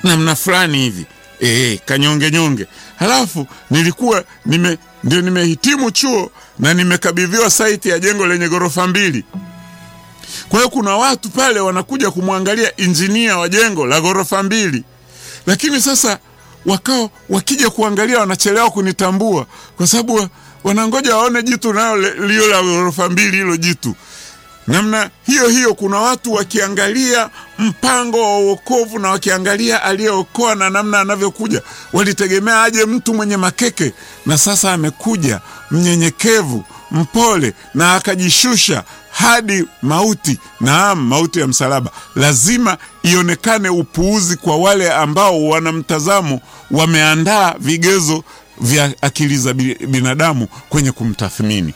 namna fulani hivi e, kanyonge nyonge. Halafu nilikuwa nime, ndio nimehitimu chuo na nimekabidhiwa saiti ya jengo lenye ghorofa mbili. Kwa hiyo kuna watu pale wanakuja kumwangalia injinia wa jengo la ghorofa mbili, lakini sasa wakao wakija kuangalia wanachelewa kunitambua kwa sababu wanangoja waone jitu nayo lio la ghorofa mbili, hilo jitu namna hiyo hiyo. Kuna watu wakiangalia mpango wa uokovu na wakiangalia aliyeokoa na namna anavyokuja, walitegemea aje mtu mwenye makeke, na sasa amekuja mnyenyekevu, mpole na akajishusha hadi mauti, naam, mauti ya msalaba. Lazima ionekane upuuzi kwa wale ambao wana mtazamo, wameandaa vigezo vya akili za binadamu kwenye kumtathmini.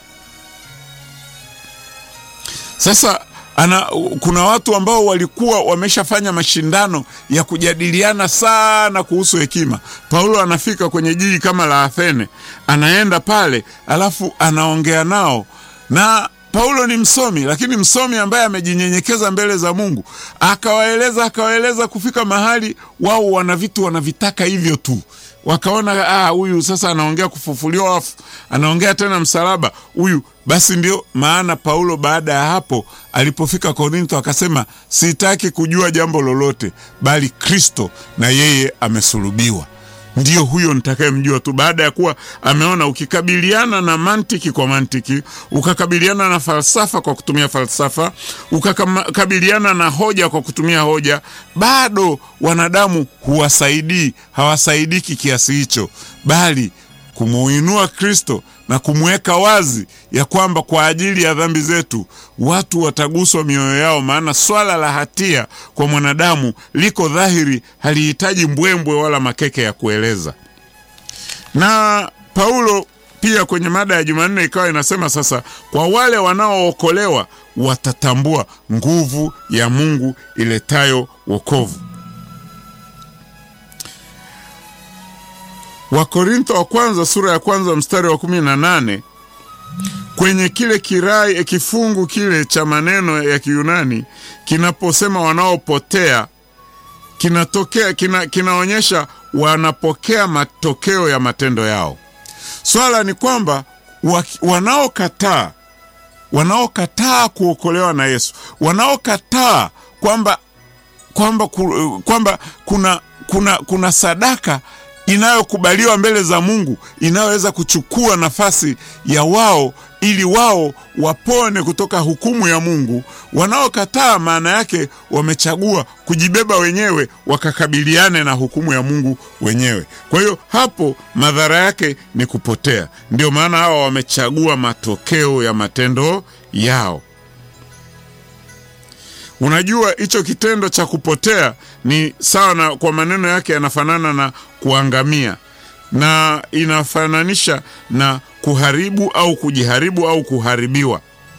Sasa ana, kuna watu ambao walikuwa wameshafanya mashindano ya kujadiliana sana kuhusu hekima. Paulo anafika kwenye jiji kama la Athene, anaenda pale alafu anaongea nao, na Paulo ni msomi, lakini msomi ambaye amejinyenyekeza mbele za Mungu, akawaeleza akawaeleza, kufika mahali wao wana vitu wanavitaka hivyo tu wakaona ah, huyu sasa anaongea kufufuliwa wafu, anaongea tena msalaba huyu. Basi ndio maana Paulo baada ya hapo alipofika Korintho akasema, sitaki kujua jambo lolote bali Kristo na yeye amesulubiwa, ndiyo huyo nitakayemjua tu. Baada ya kuwa ameona ukikabiliana na mantiki kwa mantiki, ukakabiliana na falsafa kwa kutumia falsafa, ukakabiliana na hoja kwa kutumia hoja, bado wanadamu huwasaidii, hawasaidiki kiasi hicho, bali kumuinua Kristo na kumweka wazi ya kwamba kwa ajili ya dhambi zetu watu wataguswa mioyo yao, maana swala la hatia kwa mwanadamu liko dhahiri, halihitaji mbwembwe wala makeke ya kueleza. Na Paulo pia kwenye mada ya Jumanne ikawa inasema sasa, kwa wale wanaookolewa watatambua nguvu ya Mungu iletayo wokovu. Wakorintho wa kwanza sura ya kwanza mstari wa kumi na nane kwenye kile kirai kifungu kile cha maneno ya Kiyunani kinaposema wanaopotea kinatokea kina, kinaonyesha wanapokea matokeo ya matendo yao. Swala ni kwamba wanaokataa wanaokataa kuokolewa na Yesu, wanaokataa kwamba kwamba kwamba kuna, kuna, kuna sadaka inayokubaliwa mbele za Mungu inayoweza kuchukua nafasi ya wao ili wao wapone kutoka hukumu ya Mungu. Wanaokataa maana yake wamechagua kujibeba wenyewe wakakabiliane na hukumu ya Mungu wenyewe. Kwa hiyo hapo madhara yake ni kupotea. Ndio maana hawa wamechagua matokeo ya matendo yao. Unajua, hicho kitendo cha kupotea ni sawa na, kwa maneno yake yanafanana na kuangamia, na inafananisha na kuharibu au kujiharibu au kuharibiwa.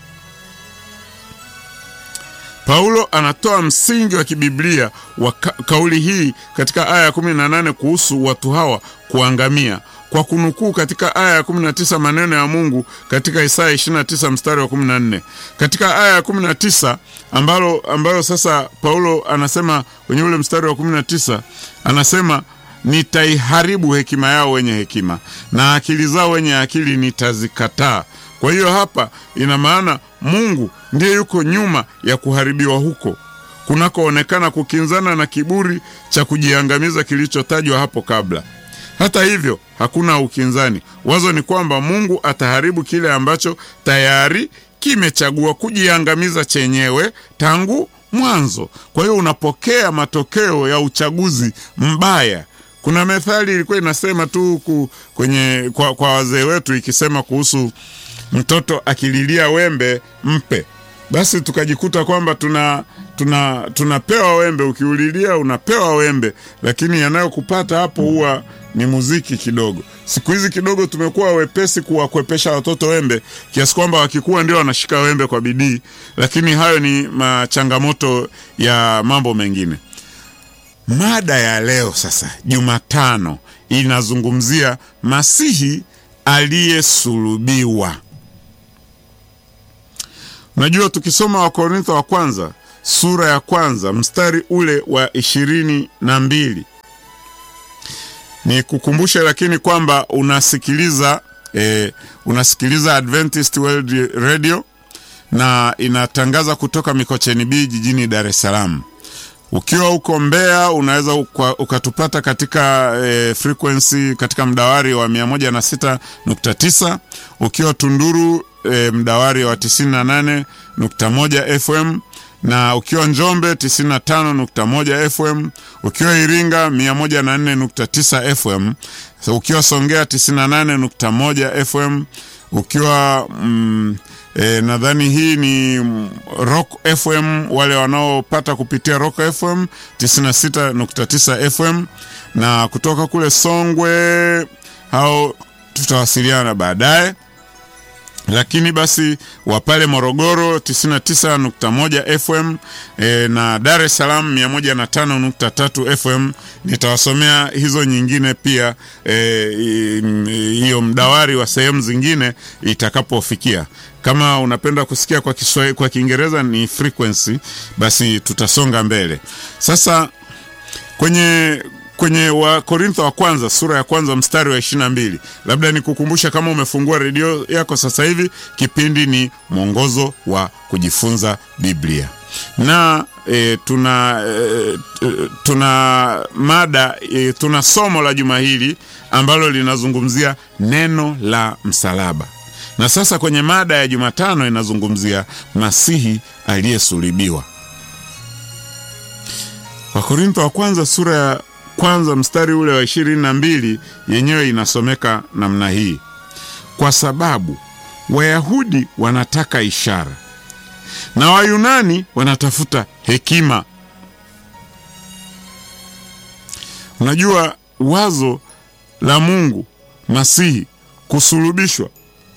Paulo anatoa msingi wa kibiblia wa ka kauli hii katika aya ya 18 kuhusu watu hawa kuangamia kwa kunukuu katika aya ya 19 maneno ya Mungu katika Isaya 29 mstari wa 14. Katika aya ya 19 ambalo ambayo sasa Paulo anasema kwenye ule mstari wa 19 anasema nitaiharibu hekima yao wenye hekima na akili zao wenye akili nitazikataa. Kwa hiyo hapa ina maana Mungu ndiye yuko nyuma ya kuharibiwa huko kunakoonekana kukinzana na kiburi cha kujiangamiza kilichotajwa hapo kabla. Hata hivyo hakuna ukinzani. Wazo ni kwamba Mungu ataharibu kile ambacho tayari kimechagua kujiangamiza chenyewe tangu mwanzo. Kwa hiyo unapokea matokeo ya uchaguzi mbaya. Kuna methali ilikuwa inasema tu ku, kwenye kwa, kwa wazee wetu ikisema kuhusu mtoto akililia wembe mpe. Basi tukajikuta kwamba tuna tuna tunapewa wembe, ukiulilia unapewa wembe, lakini yanayokupata hapo huwa ni muziki kidogo. Siku hizi kidogo tumekuwa wepesi kuwakwepesha watoto wembe kiasi kwamba wakikuwa ndio wanashika wembe kwa bidii, lakini hayo ni machangamoto ya mambo mengine. Mada ya leo sasa, Jumatano, inazungumzia Masihi aliyesulubiwa. Unajua, tukisoma Wakorintho wa kwanza sura ya kwanza mstari ule wa ishirini na mbili Ni kukumbushe lakini kwamba unasikiliza eh, unasikiliza Adventist World Radio na inatangaza kutoka Mikocheni B jijini Dar es Salaam. Ukiwa huko Mbeya unaweza uka, ukatupata katika e, frequency katika mdawari wa 106.9. Ukiwa Tunduru e, mdawari wa 98.1 FM na ukiwa Njombe 95.1 FM, ukiwa Iringa 104.9 FM, so, ukiwa Songea 98.1 FM, ukiwa mm, E, nadhani hii ni Rock FM, wale wanaopata kupitia Rock FM 96.9 FM, na kutoka kule Songwe hao tutawasiliana baadaye, lakini basi wa pale Morogoro 99.1 FM e, na Dar es Salaam 105.3 FM. Nitawasomea hizo nyingine pia hiyo e, mdawari wa sehemu zingine itakapofikia. Kama unapenda kusikia kwa Kiswahili, kwa Kiingereza ni frequency, basi tutasonga mbele sasa kwenye kwenye Wakorintho wa kwanza sura ya kwanza mstari wa ishirini na mbili. Labda nikukumbusha kama umefungua redio yako sasa hivi, kipindi ni mwongozo wa kujifunza Biblia na e, tuna e, tuna mada e, tuna somo la juma hili ambalo linazungumzia neno la msalaba, na sasa kwenye mada ya Jumatano inazungumzia Masihi aliyesulubiwa. Wakorintho wa kwanza sura ya kwanza mstari ule wa ishirini na mbili yenyewe inasomeka namna hii: kwa sababu Wayahudi wanataka ishara na Wayunani wanatafuta hekima. Unajua, wazo la Mungu Masihi kusulubishwa,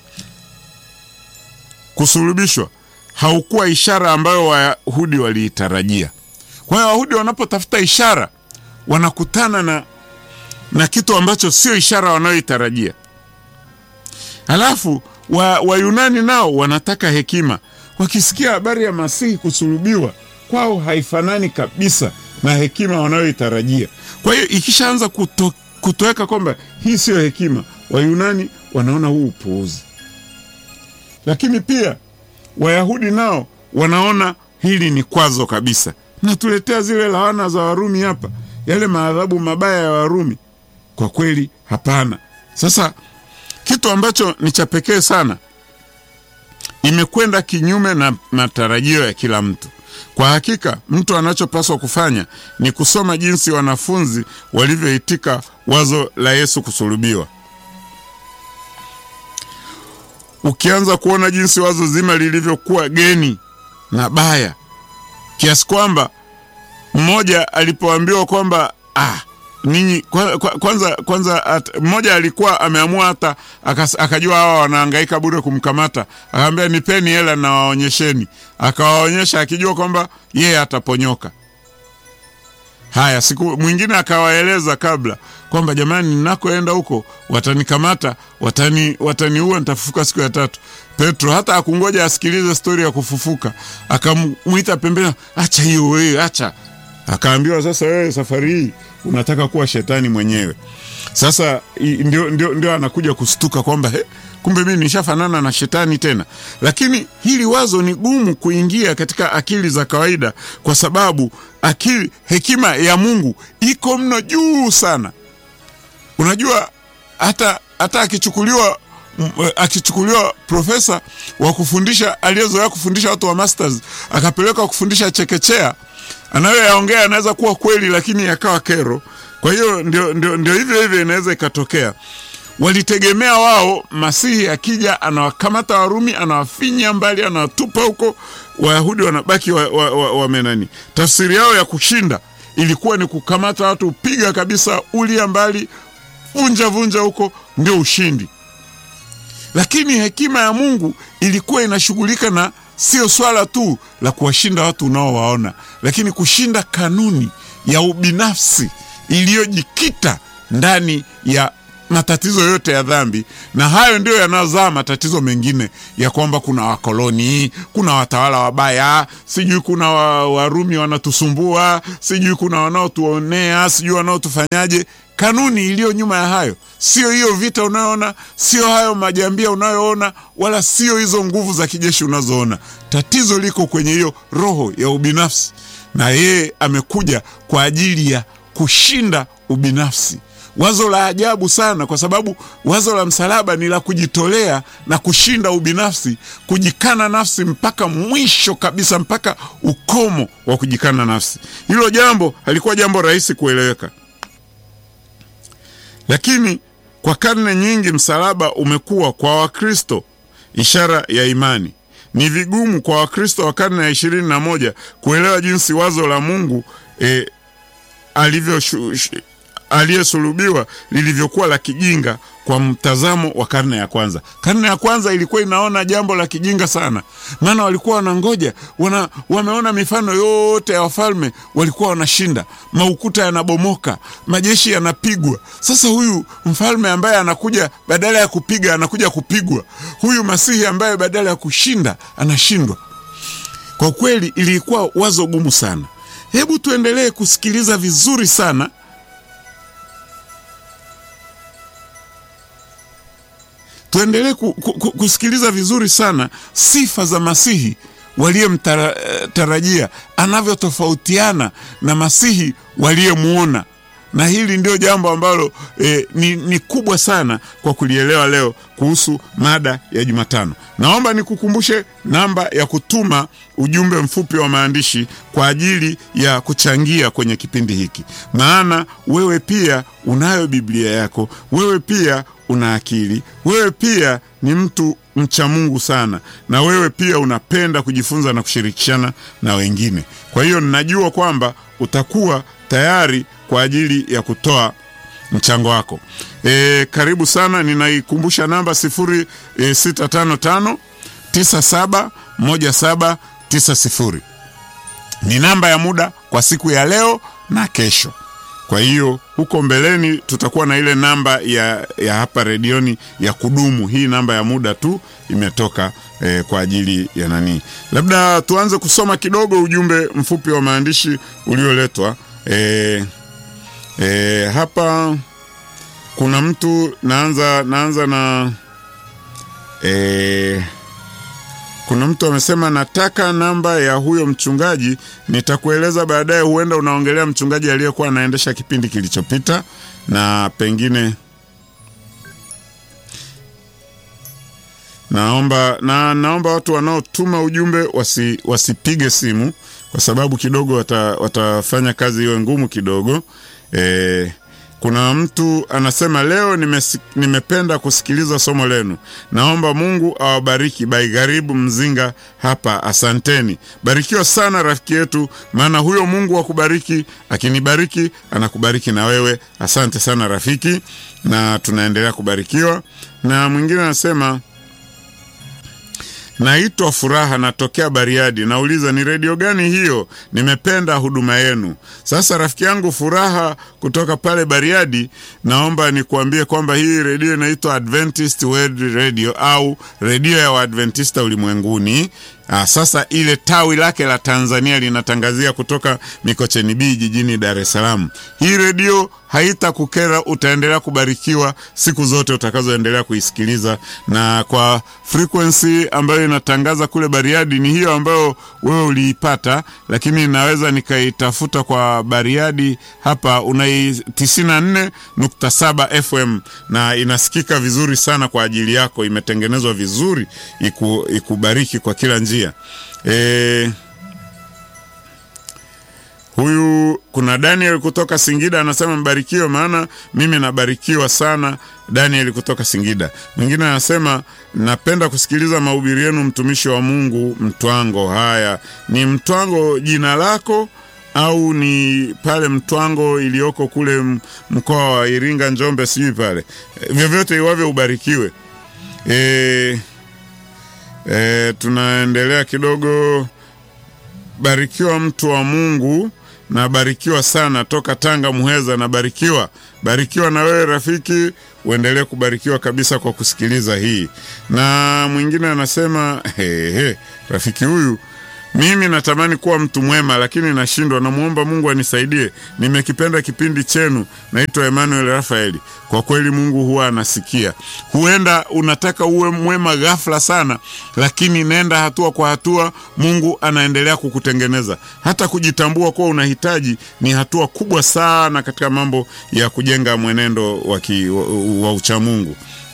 kusulubishwa haukuwa ishara ambayo Wayahudi waliitarajia. Kwa hiyo Wayahudi wanapotafuta ishara wanakutana na, na kitu ambacho sio ishara wanayoitarajia. Halafu Wayunani wa nao wanataka hekima. Wakisikia habari ya Masihi kusulubiwa, kwao haifanani kabisa na hekima wanayoitarajia. Kwa hiyo ikishaanza kuto, kutoweka kwamba hii siyo hekima, Wayunani wanaona huu upuuzi, lakini pia Wayahudi nao wanaona hili ni kwazo kabisa. Natuletea zile laana za Warumi hapa yale maadhabu mabaya ya Warumi. Kwa kweli hapana. Sasa kitu ambacho ni cha pekee sana, imekwenda kinyume na matarajio ya kila mtu. Kwa hakika, mtu anachopaswa kufanya ni kusoma jinsi wanafunzi walivyoitika wazo la Yesu kusulubiwa. Ukianza kuona jinsi wazo zima lilivyokuwa geni na baya kiasi kwamba mmoja alipoambiwa kwamba ah, ninyi kwanza kwanza, mmoja alikuwa ameamua hata akajua hawa wanahangaika bure kumkamata, akaambia nipeni hela na waonyesheni. Akawaonyesha akijua kwamba yeye ataponyoka. Haya, siku mwingine akawaeleza kabla kwamba jamani, ninakoenda huko watanikamata, watani wataniua, nitafufuka siku ya tatu. Petro hata akungoja asikilize stori ya kufufuka, akamwita pembeni, acha hiyo wewe, acha akaambiwa sasa, wewe safari hii unataka kuwa shetani mwenyewe. Sasa ndio, ndio, ndio anakuja kustuka kwamba he, kumbe mimi nishafanana na shetani tena. Lakini hili wazo ni gumu kuingia katika akili za kawaida, kwa sababu akili, hekima ya Mungu iko mno juu sana. Unajua hata hata akichukuliwa akichukuliwa profesa wa kufundisha aliyezoea kufundisha watu wa masters akapelekwa kufundisha chekechea anayoyaongea anaweza kuwa kweli, lakini yakawa kero. Kwa hiyo ndio, ndio, ndio hivyo hivyo inaweza ikatokea. Walitegemea wao Masihi akija anawakamata Warumi, anawafinya mbali, anawatupa huko, Wayahudi wanabaki wamenani wa, wa, wa tafsiri yao ya kushinda ilikuwa ni kukamata watu, piga kabisa, ulia mbali, vunja vunja huko, ndio ushindi. Lakini hekima ya Mungu ilikuwa inashughulika na sio swala tu la kuwashinda watu unaowaona, lakini kushinda kanuni ya ubinafsi iliyojikita ndani ya matatizo yote ya dhambi, na hayo ndiyo yanayozaa matatizo mengine ya kwamba kuna wakoloni, kuna watawala wabaya, sijui kuna Warumi wanatusumbua, sijui kuna wanaotuonea, sijui wanaotufanyaje. kanuni iliyo nyuma ya hayo sio hiyo vita unayoona, sio hayo majambia unayoona, wala sio hizo nguvu za kijeshi unazoona. Tatizo liko kwenye hiyo roho ya ubinafsi, na yeye amekuja kwa ajili ya kushinda ubinafsi. Wazo la ajabu sana, kwa sababu wazo la msalaba ni la kujitolea na kushinda ubinafsi, kujikana nafsi mpaka mwisho kabisa, mpaka ukomo wa kujikana nafsi. Hilo jambo halikuwa jambo rahisi kueleweka, lakini kwa karne nyingi msalaba umekuwa kwa Wakristo ishara ya imani. Ni vigumu kwa Wakristo wa karne ya ishirini na moja kuelewa jinsi wazo la Mungu eh, alivyo aliyesulubiwa lilivyokuwa la kijinga kwa mtazamo wa karne ya kwanza. Karne ya kwanza ilikuwa inaona jambo la kijinga sana, maana walikuwa wanangoja wana, wameona mifano yote ya wafalme walikuwa wanashinda, maukuta yanabomoka, majeshi yanapigwa. Sasa huyu mfalme ambaye anakuja badala ya kupiga anakuja kupigwa, huyu masihi ambaye badala ya kushinda anashindwa. Kwa kweli ilikuwa wazo gumu sana. Hebu tuendelee kusikiliza vizuri sana tuendelee ku, ku, kusikiliza vizuri sana sifa za Masihi waliyemtarajia, anavyotofautiana na Masihi waliyemwona. Na hili ndio jambo ambalo eh, ni, ni kubwa sana kwa kulielewa leo kuhusu mada ya Jumatano. Naomba nikukumbushe namba ya kutuma ujumbe mfupi wa maandishi kwa ajili ya kuchangia kwenye kipindi hiki, maana wewe pia unayo Biblia yako, wewe pia una akili, wewe pia ni mtu mcha Mungu sana, na wewe pia unapenda kujifunza na kushirikishana na wengine. Kwa hiyo ninajua kwamba utakuwa tayari kwa ajili ya kutoa mchango wako. E, karibu sana. Ninaikumbusha namba sifuri e, sita tano tano tisa saba moja saba tisa sifuri ni namba ya muda kwa siku ya leo na kesho. Kwa hiyo huko mbeleni tutakuwa na ile namba ya, ya hapa redioni ya kudumu. Hii namba ya muda tu imetoka eh, kwa ajili ya nani. Labda tuanze kusoma kidogo ujumbe mfupi wa maandishi ulioletwa eh, eh, hapa. Kuna mtu naanza naanza na eh, kuna mtu amesema nataka namba ya huyo mchungaji, nitakueleza baadaye. Huenda unaongelea mchungaji aliyekuwa anaendesha kipindi kilichopita, na pengine naomba na naomba watu wanaotuma ujumbe wasi, wasipige simu kwa sababu kidogo wata, watafanya kazi iwe ngumu kidogo e, kuna mtu anasema leo nimesi, nimependa kusikiliza somo lenu. Naomba Mungu awabariki. Baigaribu Mzinga hapa, asanteni. Barikiwa sana rafiki yetu, maana huyo Mungu wa kubariki akinibariki anakubariki na wewe. Asante sana rafiki, na tunaendelea kubarikiwa. Na mwingine anasema Naitwa Furaha, natokea Bariadi. Nauliza, ni redio gani hiyo? Nimependa huduma yenu. Sasa rafiki yangu Furaha kutoka pale Bariadi, naomba nikuambie kwamba hii redio inaitwa Adventist World Radio au redio ya Waadventista ulimwenguni. Aa, sasa ile tawi lake la Tanzania linatangazia kutoka Mikocheni B jijini Dar es Salaam. Hii redio haitakukera, utaendelea kubarikiwa siku zote utakazoendelea kuisikiliza, na kwa frequency ambayo inatangaza kule Bariadi ni hiyo ambayo wewe uliipata, lakini naweza nikaitafuta kwa Bariadi hapa, unai 94.7 FM na inasikika vizuri sana kwa ajili yako, imetengenezwa vizuri iku, ikubariki kwa kila njia. E, huyu kuna Daniel kutoka Singida anasema mbarikiwe, maana mimi nabarikiwa sana. Daniel kutoka Singida. Mwingine anasema napenda kusikiliza mahubiri yenu, mtumishi wa Mungu Mtwango. Haya, ni Mtwango jina lako au ni pale Mtwango iliyoko kule mkoa wa Iringa, Njombe, sijui pale. E, vyovyote iwavyo ubarikiwe. E, e, tunaendelea kidogo. Barikiwa mtu wa Mungu, nabarikiwa sana toka Tanga Muheza, nabarikiwa. Barikiwa na wewe rafiki, uendelee kubarikiwa kabisa kwa kusikiliza hii. Na mwingine anasema he, he, rafiki huyu Mimi natamani kuwa mtu mwema, lakini nashindwa. Namwomba Mungu anisaidie. Nimekipenda kipindi chenu. Naitwa Emmanuel Rafaeli. Kwa kweli Mungu huwa anasikia. Huenda unataka uwe mwema ghafla sana, lakini nenda hatua kwa hatua. Mungu anaendelea kukutengeneza. Hata kujitambua kuwa unahitaji ni hatua kubwa sana katika mambo ya kujenga mwenendo wa, wa, wa uchamungu.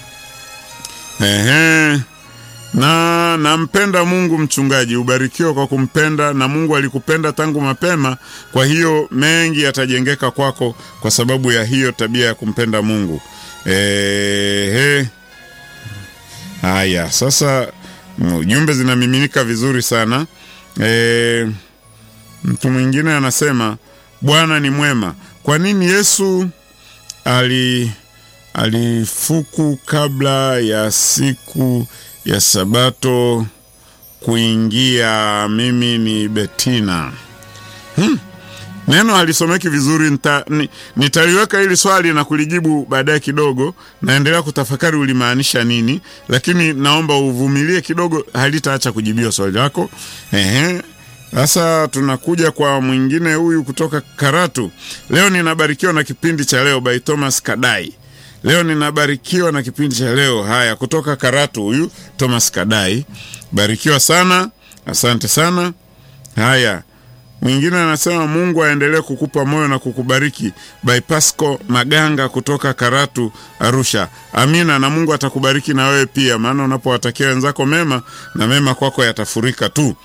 Ehe. Na nampenda Mungu mchungaji, ubarikiwe kwa kumpenda, na Mungu alikupenda tangu mapema. Kwa hiyo mengi yatajengeka kwako kwa sababu ya hiyo tabia ya kumpenda Mungu. Ehe. Haya, sasa jumbe zinamiminika vizuri sana. E, mtu mwingine anasema Bwana ni mwema. Kwa nini Yesu ali alifuku kabla ya siku ya Sabato kuingia. Mimi ni Betina. Hmm. Neno halisomeki vizuri. Nita, ni, nitaliweka hili swali na kulijibu baadaye kidogo. Naendelea kutafakari ulimaanisha nini, lakini naomba uvumilie kidogo, halitaacha kujibiwa swali lako. Ehe. Sasa tunakuja kwa mwingine huyu kutoka Karatu. Leo ninabarikiwa na kipindi cha leo by Thomas Kadai. Leo ninabarikiwa na kipindi cha leo. Haya, kutoka Karatu huyu Thomas Kadai, barikiwa sana, asante sana. Haya, mwingine anasema Mungu aendelee kukupa moyo na kukubariki. By Pasco Maganga kutoka Karatu, Arusha. Amina, na Mungu atakubariki na wewe pia, maana unapowatakia wenzako mema na mema kwako yatafurika tu.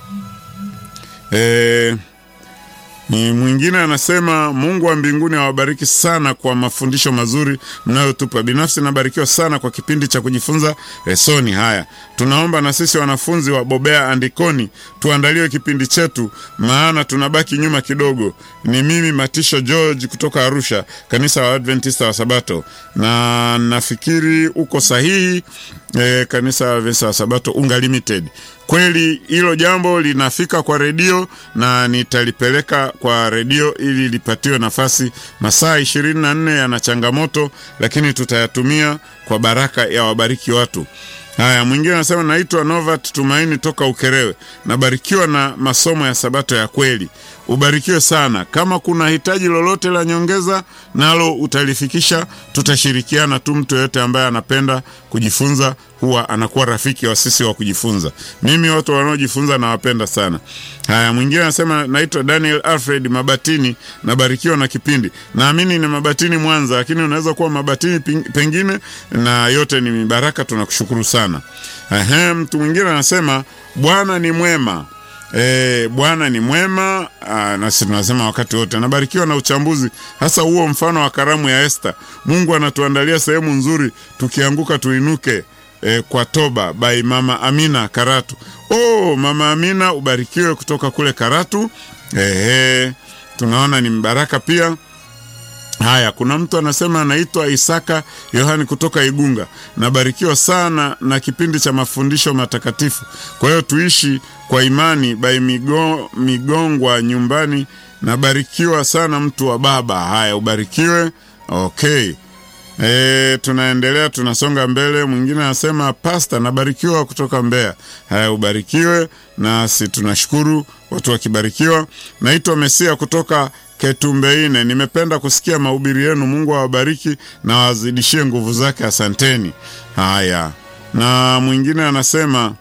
E, ni mwingine anasema Mungu wa mbinguni awabariki sana kwa mafundisho mazuri mnayotupa. Binafsi nabarikiwa sana kwa kipindi cha kujifunza lesoni. Haya, tunaomba na sisi wanafunzi wa Bobea Andikoni tuandaliwe kipindi chetu, maana tunabaki nyuma kidogo. Ni mimi Matisho George kutoka Arusha, kanisa la Adventista wa Sabato, na nafikiri uko sahihi. E, kanisa la Adventista wa Sabato Unga Limited. Kweli hilo jambo linafika kwa redio na nitalipeleka kwa redio ili lipatiwe nafasi. Masaa ishirini na nne yana changamoto, lakini tutayatumia kwa baraka ya wabariki watu. Haya, mwingine anasema naitwa Novat Tumaini toka Ukerewe, nabarikiwa na masomo ya Sabato ya kweli. Ubarikiwe sana. Kama kuna hitaji lolote la nyongeza, nalo utalifikisha, tutashirikiana tu. Mtu yeyote ambaye anapenda kujifunza huwa anakuwa rafiki wa sisi wa kujifunza. Mimi watu wanaojifunza nawapenda sana. Haya, mwingine anasema naitwa Daniel Alfred Mabatini, nabarikiwa na kipindi. Naamini ni Mabatini Mwanza, lakini unaweza kuwa Mabatini pengine, na yote ni baraka. Tunakushukuru sana. Ehe, mtu mwingine anasema Bwana ni mwema. E, Bwana ni mwema. Aa, nasi tunasema wakati wote anabarikiwa na uchambuzi, hasa huo mfano wa karamu ya Esta. Mungu anatuandalia sehemu nzuri, tukianguka tuinuke. E, kwa toba by Mama Amina Karatu. Oh, Mama Amina ubarikiwe kutoka kule Karatu. Ehe, tunaona ni mbaraka pia. Haya, kuna mtu anasema anaitwa Isaka Yohani kutoka Igunga. Nabarikiwa sana na kipindi cha mafundisho matakatifu. Kwa hiyo tuishi kwa imani by migo, Migongwa nyumbani. Nabarikiwa sana mtu wa Baba. Haya, ubarikiwe. Okay. E, tunaendelea tunasonga mbele. Mwingine anasema pasta, nabarikiwa kutoka Mbeya. Haya, ubarikiwe nasi tunashukuru watu wakibarikiwa. Naitwa Mesia kutoka Ketumbeine, nimependa kusikia mahubiri yenu. Mungu awabariki na wazidishie nguvu zake, asanteni. Haya, na mwingine anasema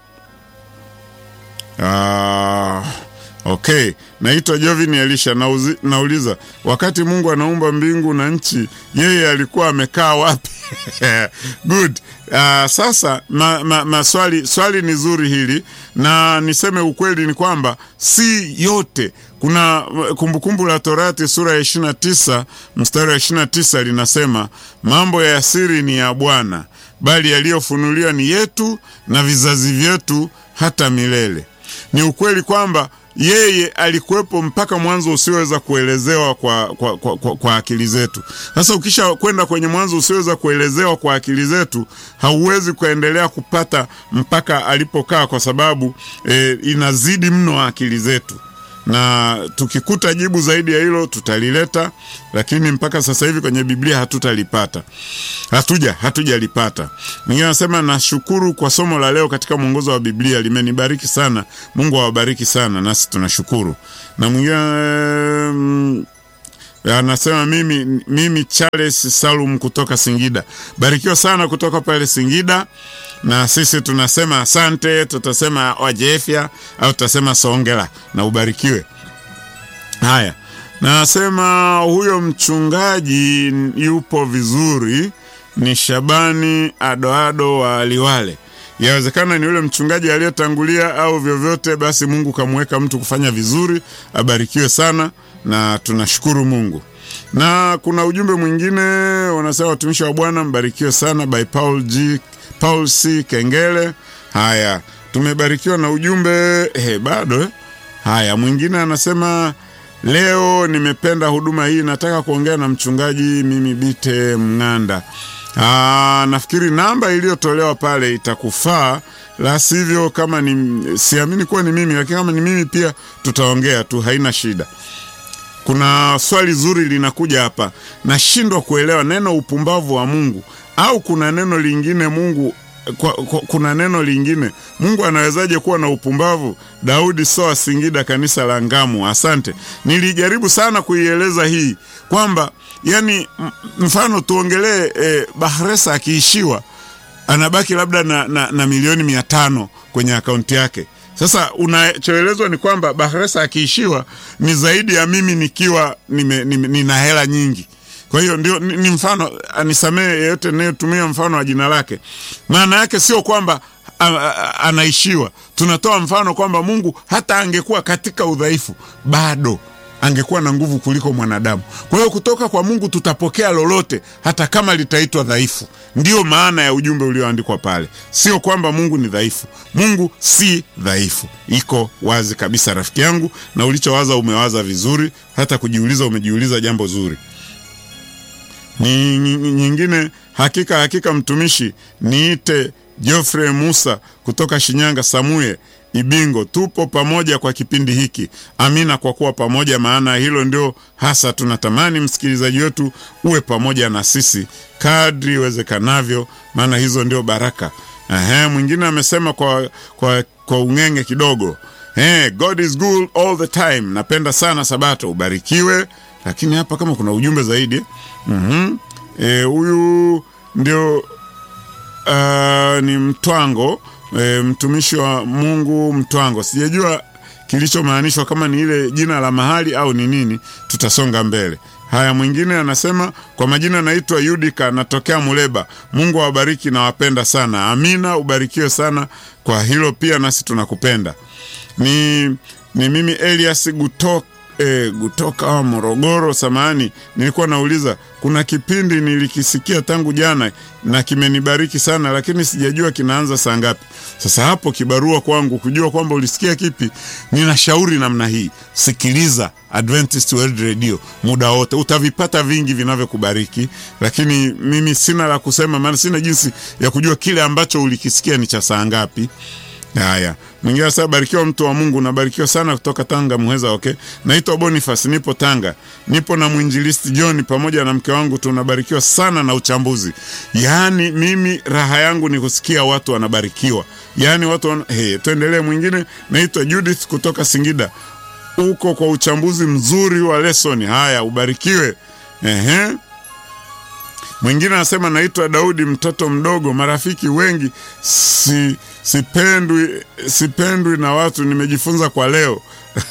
uh, Okay, naitwa Jovini Elisha. Nauzi, nauliza wakati Mungu anaumba mbingu na nchi, yeye alikuwa amekaa wapi? Good. Uh, sasa ma, ma, ma swali, swali ni zuri hili, na niseme ukweli ni kwamba si yote. Kuna Kumbukumbu la Torati sura ya ishirini na tisa mstari wa ishirini na tisa linasema mambo ya siri ni ya Bwana, bali yaliyofunuliwa ni yetu na vizazi vyetu hata milele. Ni ukweli kwamba yeye alikuwepo mpaka mwanzo usioweza kuelezewa kwa, kwa, kwa, kwa, kwa akili zetu. Sasa ukisha kwenda kwenye mwanzo usioweza kuelezewa kwa akili zetu, hauwezi kuendelea kupata mpaka alipokaa, kwa sababu e, inazidi mno akili zetu. na tukikuta jibu zaidi ya hilo tutalileta, lakini mpaka sasa hivi kwenye Biblia hatutalipata, hatuja hatujalipata. Mwingine anasema nashukuru kwa somo la leo katika mwongozo wa Biblia, limenibariki sana. Mungu awabariki sana, nasi tunashukuru. Na mwingine mm, anasema mimi, mimi Charles Salum kutoka Singida, barikiwa sana kutoka pale Singida na sisi tunasema asante, tutasema wajefya au tutasema songela na ubarikiwe. Haya, nasema huyo mchungaji yupo vizuri, ni Shabani Adoado wa Liwale. Yawezekana ni yule mchungaji aliyetangulia au vyovyote basi, Mungu kamweka mtu kufanya vizuri, abarikiwe sana na tunashukuru Mungu. Na kuna ujumbe mwingine wanasema, watumishi wa Bwana mbarikiwe sana, by Paul G Paul C Kengele. Haya, tumebarikiwa na ujumbe eh, bado eh. Haya, mwingine anasema leo nimependa huduma hii, nataka kuongea na mchungaji mimi Bite Mng'anda. Aa, nafikiri namba iliyotolewa pale itakufaa, la sivyo kama ni siamini kuwa ni mimi, lakini kama ni mimi pia tutaongea tu, haina shida. Kuna swali zuri linakuja hapa, nashindwa kuelewa neno upumbavu wa Mungu au kuna neno lingine Mungu kwa, kwa, kuna neno lingine Mungu anawezaje kuwa na upumbavu? Daudi Soa, Singida, kanisa la Ngamu. Asante, nilijaribu sana kuieleza hii kwamba yani, mfano tuongelee eh, Bahresa akiishiwa anabaki labda na, na, na milioni mia tano kwenye akaunti yake. Sasa unachoelezwa ni kwamba Bahresa akiishiwa ni zaidi ya mimi nikiwa nime, nime, nina hela nyingi kwa hiyo ndio ni, ni mfano anisamehe yeyote nayetumia mfano wa jina lake. Maana yake sio kwamba a, a, anaishiwa. Tunatoa mfano kwamba Mungu hata angekuwa katika udhaifu bado angekuwa na nguvu kuliko mwanadamu. Kwa hiyo kutoka kwa Mungu tutapokea lolote, hata kama litaitwa dhaifu. Ndiyo maana ya ujumbe ulioandikwa pale, sio kwamba Mungu ni dhaifu. Mungu si dhaifu, iko wazi kabisa, rafiki yangu, na ulichowaza umewaza vizuri, hata kujiuliza umejiuliza jambo zuri ni nyingine. Hakika hakika, mtumishi niite Geoffrey Musa kutoka Shinyanga, Samuye Ibingo, tupo pamoja kwa kipindi hiki. Amina kwa kuwa pamoja, maana hilo ndio hasa tunatamani msikilizaji wetu uwe pamoja na sisi kadri iwezekanavyo, maana hizo ndio baraka. Ehe, mwingine amesema kwa, kwa, kwa ung'enge kidogo. Hey, God is good all the time. Napenda sana Sabato, ubarikiwe. Lakini hapa kama kuna ujumbe zaidi huyu e, ndio uh, ni Mtwango e, mtumishi wa Mungu Mtwango. Sijajua kilichomaanishwa kama ni ile jina la mahali au ni nini, tutasonga mbele. Haya, mwingine anasema kwa majina naitwa Yudika, natokea Muleba. Mungu awabariki na wapenda sana. Amina, ubarikiwe sana kwa hilo pia, nasi tunakupenda. Ni, ni mimi Elias Gutok E, kutoka Morogoro. Samahani, nilikuwa nauliza, kuna kipindi nilikisikia tangu jana na kimenibariki sana, lakini sijajua kinaanza saa ngapi. Sasa hapo kibarua kwangu kujua kwamba ulisikia kipi. Ninashauri namna hii, sikiliza Adventist World Radio muda wote, utavipata vingi vinavyokubariki, lakini mimi sina la kusema, maana sina jinsi ya kujua kile ambacho ulikisikia ni cha saa ngapi. Haya, mwingine sasa, barikiwa mtu wa Mungu, nabarikiwa sana kutoka Tanga Muheza. Okay, naitwa Boniface, nipo Tanga, nipo na mwinjilisti John pamoja na mke wangu, tunabarikiwa sana na uchambuzi. Yaani mimi raha yangu ni kusikia watu wanabarikiwa, yaani watu wana... Hey, tuendelee. Mwingine naitwa Judith kutoka Singida, uko kwa uchambuzi mzuri wa lesoni. Haya, ubarikiwe. Ehe. Mwingine anasema naitwa Daudi, mtoto mdogo, marafiki wengi si sipendwi sipendwi na watu, nimejifunza kwa leo.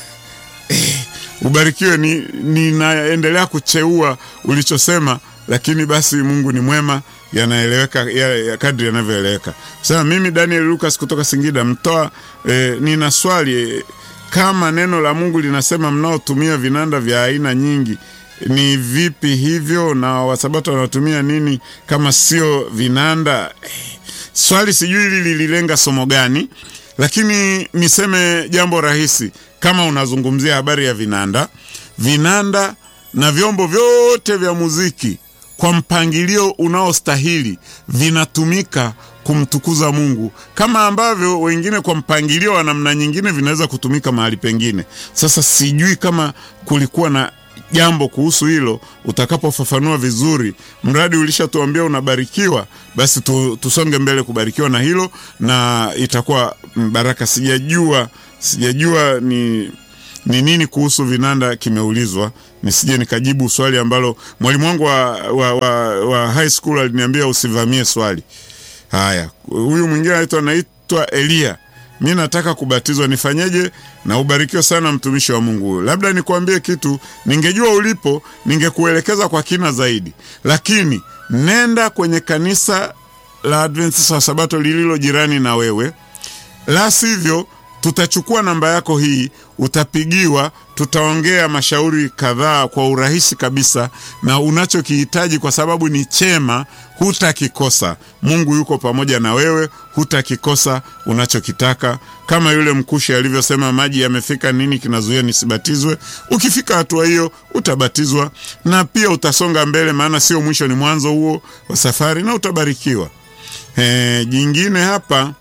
Ubarikiwe. Ninaendelea ni kucheua ulichosema, lakini basi Mungu ni mwema, yanaeleweka ya, ya kadri yanavyoeleweka. Sasa mimi Daniel Lucas kutoka Singida mtoa eh, nina swali eh, kama neno la Mungu linasema mnaotumia vinanda vya aina nyingi ni vipi hivyo, na wasabato wanatumia nini kama sio vinanda? Swali sijui hili lililenga somo gani, lakini niseme jambo rahisi. Kama unazungumzia habari ya vinanda, vinanda na vyombo vyote vya muziki kwa mpangilio unaostahili vinatumika kumtukuza Mungu, kama ambavyo wengine kwa mpangilio wa namna nyingine vinaweza kutumika mahali pengine. Sasa sijui kama kulikuwa na jambo kuhusu hilo, utakapofafanua vizuri. Mradi ulishatuambia unabarikiwa, basi tu, tusonge mbele kubarikiwa na hilo, na itakuwa baraka. Sijajua, sijajua ni ni nini kuhusu vinanda kimeulizwa, nisije nikajibu swali ambalo mwalimu wangu wa, wa, wa, wa high school aliniambia usivamie swali. Haya, huyu mwingine anaitwa naitwa Elia, mi nataka kubatizwa, nifanyeje? Na ubarikiwe sana mtumishi wa Mungu huyo. Labda nikuambie kitu, ningejua ulipo ningekuelekeza kwa kina zaidi, lakini nenda kwenye kanisa la Adventista wa Sabato lililo jirani na wewe, la sivyo tutachukua namba yako hii, utapigiwa, tutaongea mashauri kadhaa kwa urahisi kabisa, na unachokihitaji kwa sababu ni chema, hutakikosa. Mungu yuko pamoja na wewe, hutakikosa unachokitaka. Kama yule mkushi alivyosema, maji yamefika, nini kinazuia nisibatizwe? Ukifika hatua hiyo utabatizwa, na pia utasonga mbele, maana sio mwisho, ni mwanzo huo wa safari, na utabarikiwa. E, jingine hapa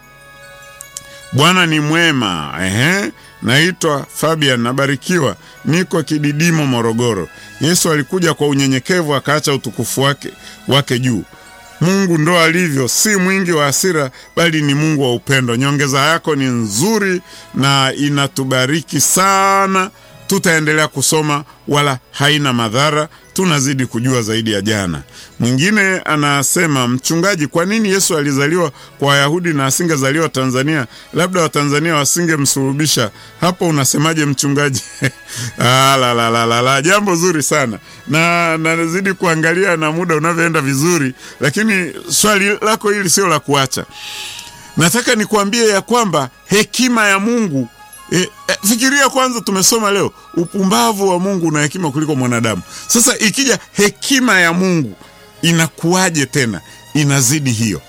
Bwana ni mwema. Ehe, naitwa Fabian, nabarikiwa, niko Kididimo, Morogoro. Yesu alikuja kwa unyenyekevu, akaacha utukufu wake wake juu. Mungu ndo alivyo, si mwingi wa hasira, bali ni Mungu wa upendo. Nyongeza yako ni nzuri na inatubariki sana. Tutaendelea kusoma, wala haina madhara. Tunazidi kujua zaidi ya jana. Mwingine anasema, mchungaji, kwa nini Yesu alizaliwa kwa Wayahudi na asingezaliwa Tanzania? Labda Watanzania wasingemsulubisha. Hapo unasemaje mchungaji? Ah, la, la, la, la, la. Jambo zuri sana na nazidi kuangalia na muda unavyoenda vizuri, lakini swali lako hili sio la kuacha. Nataka nikuambie ya kwamba hekima ya Mungu E, e, fikiria kwanza, tumesoma leo upumbavu wa Mungu na hekima kuliko mwanadamu. Sasa ikija hekima ya Mungu inakuwaje tena? Inazidi hiyo.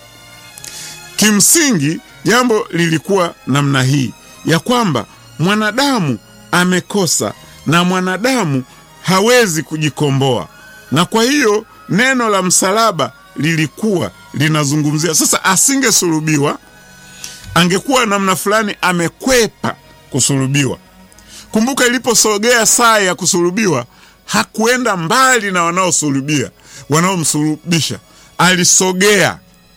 Kimsingi jambo lilikuwa namna hii ya kwamba mwanadamu amekosa na mwanadamu hawezi kujikomboa, na kwa hiyo neno la msalaba lilikuwa linazungumzia sasa, asingesulubiwa angekuwa namna fulani amekwepa kusulubiwa. Kumbuka, iliposogea saa ya kusulubiwa, hakuenda mbali na wanaosulubia wanaomsulubisha, alisogea.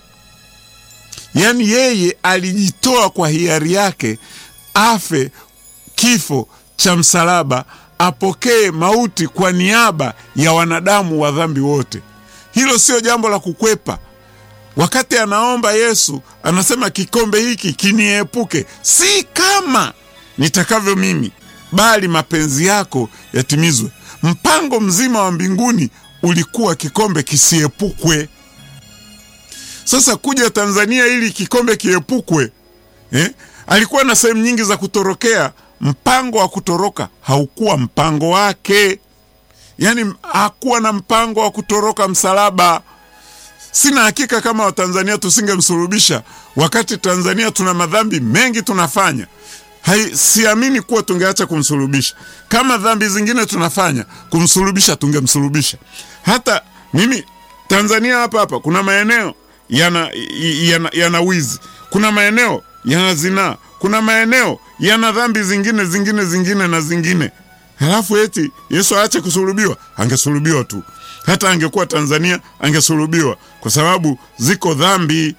Yaani yeye alijitoa kwa hiari yake, afe kifo cha msalaba, apokee mauti kwa niaba ya wanadamu wa dhambi wote. Hilo sio jambo la kukwepa. Wakati anaomba Yesu anasema, kikombe hiki kiniepuke, si kama nitakavyo mimi, bali mapenzi yako yatimizwe. Mpango mzima wa mbinguni ulikuwa kikombe kisiepukwe. Sasa kuja Tanzania ili kikombe kiepukwe, eh? Alikuwa na sehemu nyingi za kutorokea. Mpango wa kutoroka haukuwa mpango wake, yaani hakuwa na mpango wa kutoroka msalaba. Sina hakika kama Watanzania tusingemsulubisha, wakati Tanzania tuna madhambi mengi tunafanya. Hai, siamini kuwa tungeacha kumsulubisha. Kama dhambi zingine tunafanya, kumsulubisha tungemsulubisha. Hata mimi Tanzania hapa hapa kuna maeneo yana, yana, yana wizi, kuna maeneo yana zinaa, kuna maeneo yana dhambi zingine zingine zingine na zingine. Halafu eti Yesu aache kusulubiwa? Angesulubiwa tu hata angekuwa Tanzania angesulubiwa, kwa sababu ziko dhambi.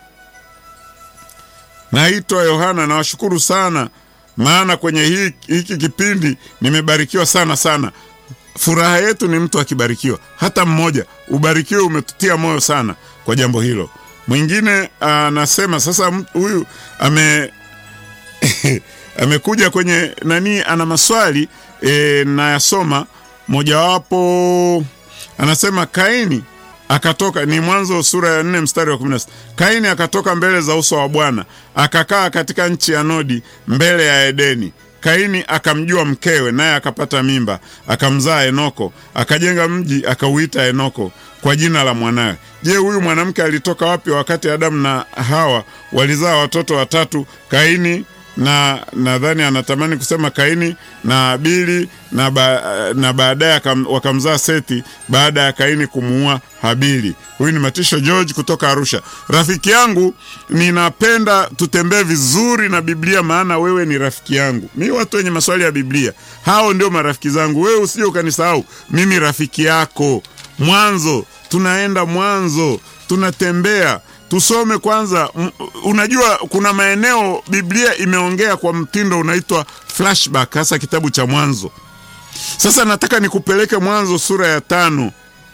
Naitwa Yohana, nawashukuru sana, maana kwenye hiki, hiki kipindi nimebarikiwa sana sana. Furaha yetu ni mtu akibarikiwa, hata mmoja. Ubarikiwe, umetutia moyo sana kwa jambo hilo. Mwingine anasema sasa, huyu ame amekuja kwenye nani, ana maswali e, nayasoma mojawapo Anasema Kaini akatoka, ni Mwanzo sura ya nne mstari wa kumi na sita. Kaini akatoka mbele za uso wa Bwana akakaa katika nchi ya Nodi mbele ya Edeni. Kaini akamjua mkewe, naye akapata mimba, akamzaa Enoko, akajenga mji akauita Enoko kwa jina la mwanawe. Je, huyu mwanamke alitoka wapi wakati Adamu na Hawa walizaa watoto watatu, Kaini, na nadhani anatamani kusema Kaini na Abili na, ba, na baadaye wakamzaa Seti baada ya Kaini kumuua Habili. Huyu ni Matisho George kutoka Arusha. Rafiki yangu, ninapenda tutembee vizuri na Biblia, maana wewe ni rafiki yangu. Mi watu wenye maswali ya Biblia hao ndio marafiki zangu. Wewe usije ukanisahau, mimi rafiki yako. Mwanzo tunaenda Mwanzo, tunatembea tusome kwanza. Unajua, kuna maeneo Biblia imeongea kwa mtindo unaitwa flashback, hasa kitabu cha Mwanzo. Sasa nataka nikupeleke Mwanzo sura ya tano,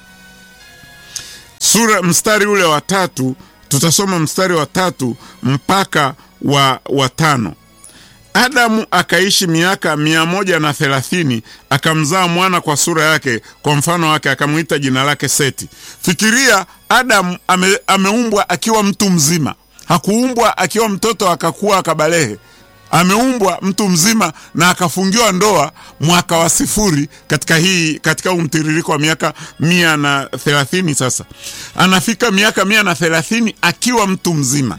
sura mstari ule wa tatu. Tutasoma mstari wa tatu mpaka wa, wa tano. Adamu akaishi miaka mia moja na thelathini akamzaa mwana kwa sura yake, kwa mfano wake, akamwita jina lake Seti. Fikiria, Adamu ame, ameumbwa akiwa mtu mzima, hakuumbwa akiwa mtoto akakuwa akabalehe. Ameumbwa mtu mzima na akafungiwa ndoa mwaka wa sifuri katika hii katika huu mtiririko wa miaka mia na thelathini. Sasa anafika miaka mia na thelathini akiwa mtu mzima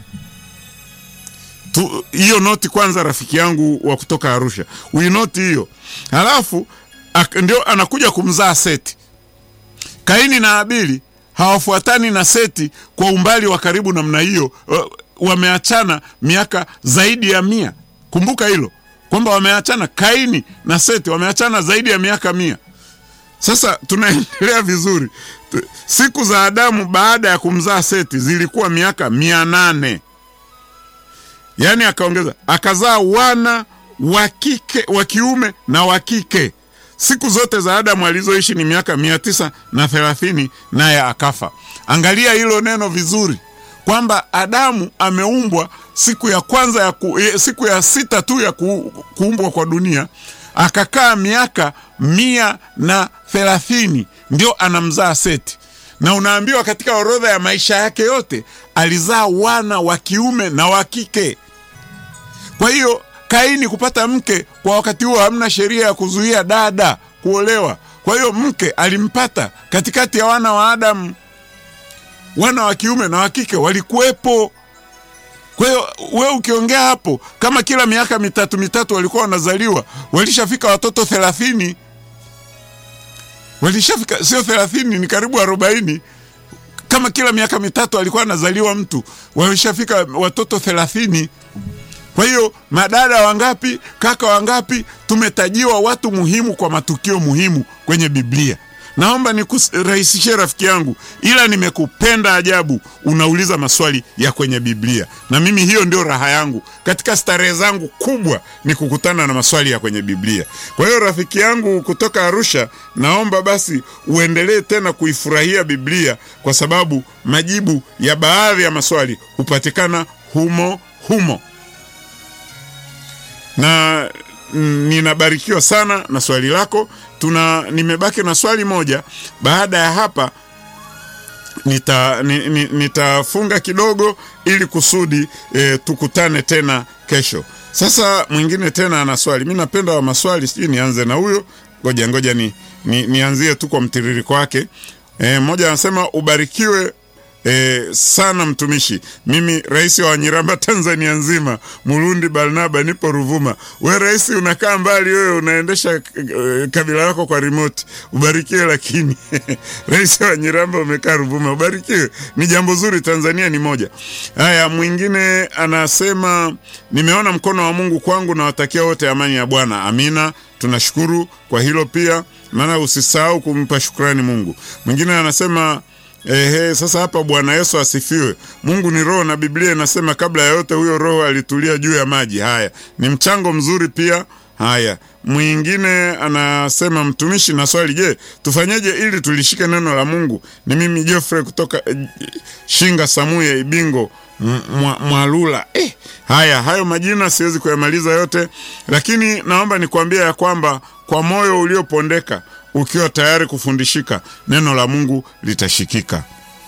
hiyo noti kwanza, rafiki yangu wa kutoka Arusha, uinoti hiyo. Halafu ndio anakuja kumzaa Seti. Kaini na Abili hawafuatani na Seti kwa umbali wa karibu namna hiyo, wameachana miaka zaidi ya mia. Kumbuka hilo kwamba wameachana, Kaini na Seti wameachana zaidi ya miaka mia. Sasa tunaendelea vizuri. Siku za Adamu baada ya kumzaa Seti zilikuwa miaka mia nane. Yaani akaongeza akazaa wana wa kike wa kiume na wa kike. Siku zote za Adamu alizoishi ni miaka mia tisa na thelathini, naye akafa. Angalia hilo neno vizuri, kwamba Adamu ameumbwa siku ya kwanza ya ku, siku ya sita tu ya ku, kuumbwa kwa dunia, akakaa miaka mia na thelathini, ndio anamzaa Seti na unaambiwa katika orodha ya maisha yake yote alizaa wana wa kiume na wa kike. Kwa hiyo Kaini kupata mke kwa wakati huo, hamna sheria ya kuzuia dada kuolewa. Kwa hiyo mke alimpata katikati ya wana wa Adamu, wana wa kiume na wa kike walikuwepo. Kwa hiyo we ukiongea hapo, kama kila miaka mitatu mitatu walikuwa wanazaliwa, walishafika watoto thelathini walishafika sio thelathini, ni karibu arobaini. Kama kila miaka mitatu alikuwa anazaliwa mtu, walishafika watoto thelathini. Kwa hiyo madada wangapi, kaka wangapi, tumetajiwa watu muhimu kwa matukio muhimu kwenye Biblia. Naomba nikurahisishie rafiki yangu, ila nimekupenda ajabu, unauliza maswali ya kwenye Biblia, na mimi hiyo ndio raha yangu katika starehe zangu kubwa, ni kukutana na maswali ya kwenye Biblia. Kwa hiyo rafiki yangu kutoka Arusha, naomba basi uendelee tena kuifurahia Biblia, kwa sababu majibu ya baadhi ya maswali hupatikana humo humo, na ninabarikiwa sana na swali lako. Tuna nimebaki na swali moja. Baada ya hapa nita, nitafunga kidogo ili kusudi e, tukutane tena kesho. Sasa mwingine tena ana swali. Mi napenda wa maswali, sijui nianze na huyo. Ngoja ngoja ni, ni, nianzie tu kwa mtiririko wake. E, mmoja anasema ubarikiwe E, sana mtumishi. Mimi rais wa Wanyiramba Tanzania nzima, Murundi Barnaba, nipo Ruvuma. We rais, unakaa mbali wewe, unaendesha e, kabila lako kwa remote. Ubarikiwe lakini rais wa Wanyiramba umekaa Ruvuma, ubarikiwe. Ni jambo zuri, Tanzania ni moja. Haya, mwingine anasema nimeona mkono wa Mungu kwangu, nawatakia wote amani ya Bwana. Amina, tunashukuru kwa hilo pia, maana usisahau kumpa shukrani Mungu. Mwingine anasema Ehe, sasa hapa Bwana Yesu asifiwe. Mungu ni roho na Biblia inasema kabla ya yote huyo roho alitulia juu ya maji. Haya ni mchango mzuri pia. Haya, mwingine anasema mtumishi na swali, je, tufanyeje ili tulishike neno la Mungu? Ni mimi Geoffrey kutoka eh, Shinga Samuye Ibingo Mwalula. Eh, haya hayo majina siwezi kuyamaliza yote, lakini naomba nikwambie ya kwamba kwa moyo uliopondeka ukiwa tayari kufundishika neno la Mungu litashikika.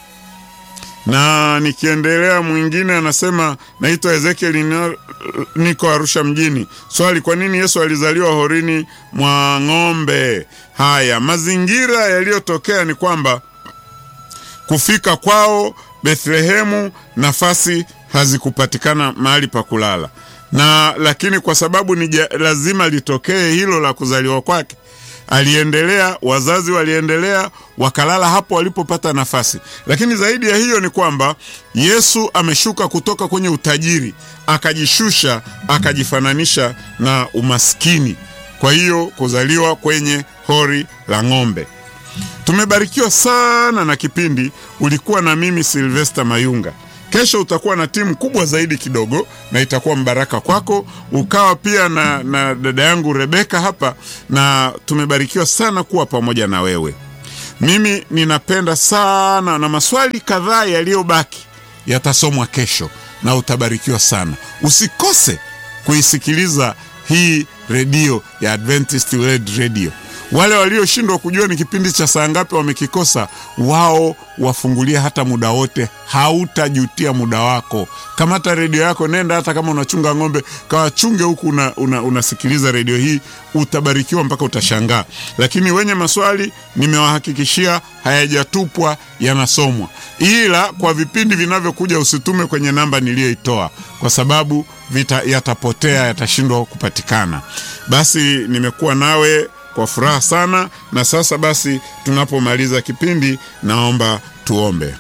Na nikiendelea, mwingine anasema naitwa Ezekiel, niko Arusha mjini. Swali, kwa nini Yesu alizaliwa horini mwa ng'ombe? Haya, mazingira yaliyotokea ni kwamba kufika kwao Bethlehemu, nafasi hazikupatikana mahali pa kulala na lakini kwa sababu ni lazima litokee hilo la kuzaliwa kwake, aliendelea, wazazi waliendelea, wakalala hapo walipopata nafasi. Lakini zaidi ya hiyo ni kwamba Yesu ameshuka kutoka kwenye utajiri, akajishusha, akajifananisha na umaskini. Kwa hiyo kuzaliwa kwenye hori la ng'ombe. Tumebarikiwa sana na kipindi. Ulikuwa na mimi Silvester Mayunga. Kesho utakuwa na timu kubwa zaidi kidogo, na itakuwa mbaraka kwako. Ukawa pia na, na dada yangu Rebeka hapa, na tumebarikiwa sana kuwa pamoja na wewe. Mimi ninapenda sana, na maswali kadhaa yaliyobaki yatasomwa kesho, na utabarikiwa sana. Usikose kuisikiliza hii redio ya Adventist World Radio. Wale walioshindwa kujua ni kipindi cha saa ngapi wamekikosa, wao wafungulia hata muda wote, hautajutia muda wako. Kamata redio yako, nenda hata kama unachunga ng'ombe, kawachunge huku una, una, unasikiliza redio hii, utabarikiwa mpaka utashangaa. Lakini wenye maswali nimewahakikishia hayajatupwa, yanasomwa, ila kwa vipindi vinavyokuja usitume kwenye namba niliyoitoa kwa sababu vita yatapotea, yatashindwa kupatikana. Basi nimekuwa nawe kwa furaha sana. Na sasa basi, tunapomaliza kipindi, naomba tuombe.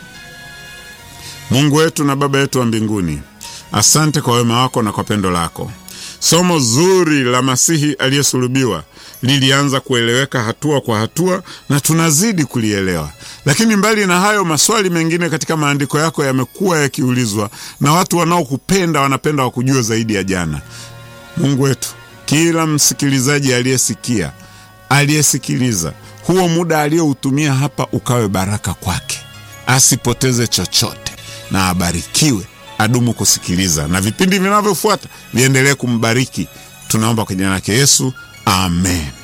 Mungu wetu na Baba yetu wa mbinguni, asante kwa wema wako na kwa pendo lako. Somo zuri la Masihi aliyesulubiwa lilianza kueleweka hatua kwa hatua na tunazidi kulielewa, lakini mbali na hayo, maswali mengine katika maandiko yako yamekuwa yakiulizwa na watu wanaokupenda, wanapenda wakujue zaidi ya jana. Mungu wetu, kila msikilizaji aliyesikia aliyesikiliza huo muda aliyoutumia hapa ukawe baraka kwake, asipoteze chochote na abarikiwe, adumu kusikiliza na vipindi vinavyofuata viendelee kumbariki. Tunaomba kwa jina lake Yesu, amen.